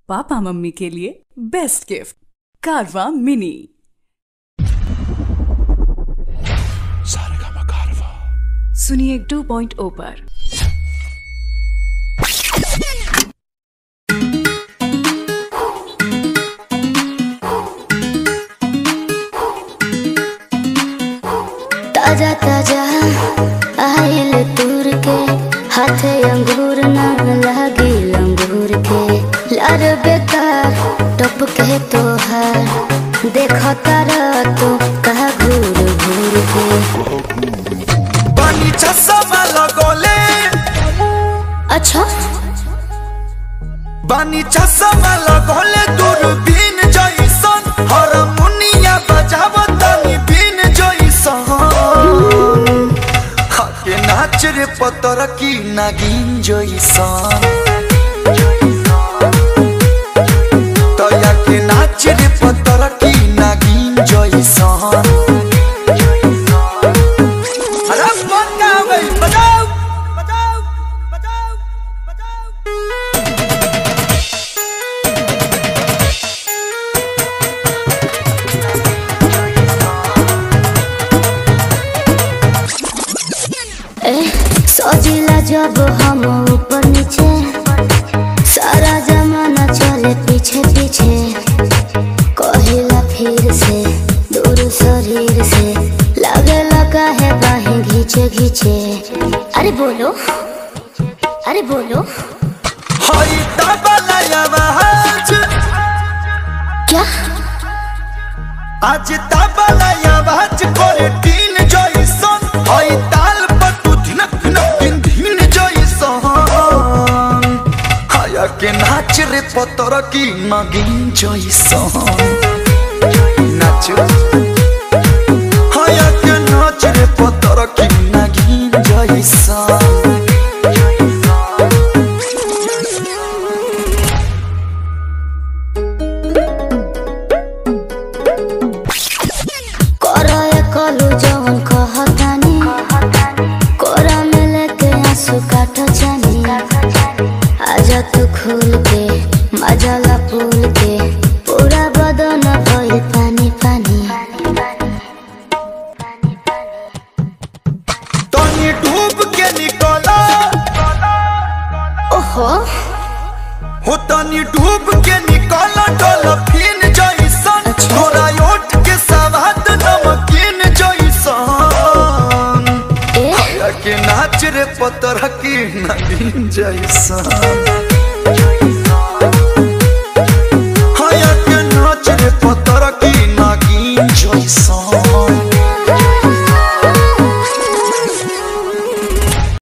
पापा मम्मी के लिए best gift Carvaan mini Saregama Carvaan सुनिए 2.0 पर ताजा ताजा आयल तूर के हाथे अंगूर न लागी अंगूर के लार बेकार टप के तोहार देखो तारा तो कहा घूर घूर के पानी चश्मा लगोले अच्छा बानी चश्मा लगोले दूरबीन जइसन हारमोनिया बजावतानी बीन जइसन हके नाच रे पतर की नागिन जइसन तया के नाच रे पतर की नागिन जइसन अरे बजाओ बजाओ बजाओ बजाओ बजाओ ए सजिला जब हम ऊपर नीचे सारा जमाना चले पीछे पीछे कहिला फिर से दूर शरीर से लगे लगा है बाहें घींचे घींचे अरे बोलो अरे बोलो हई तबला आवाज क्या आज तबला आवाज करे तीन जइसन हई ताल पर तू धिनक धिनक दिन दिन जइसन हया के नाच रे पतर की नगिन जइसन नाच हया के नाच रे पतर की नगिन जइसन कोरा ये कलू जवन कहतानी कोरा में लेके आंसू काटो जानी आजा तू खुल के मजाला फूल के पूरा बदन भइल पानी पानी तनी डूब के निकला ओहो हो तनी डूब के निकला डॉल्फिन जइसन तोरा ओठ के सवाद नमकीन जइसन ए या के नाच रे पतर की नगीन जइसन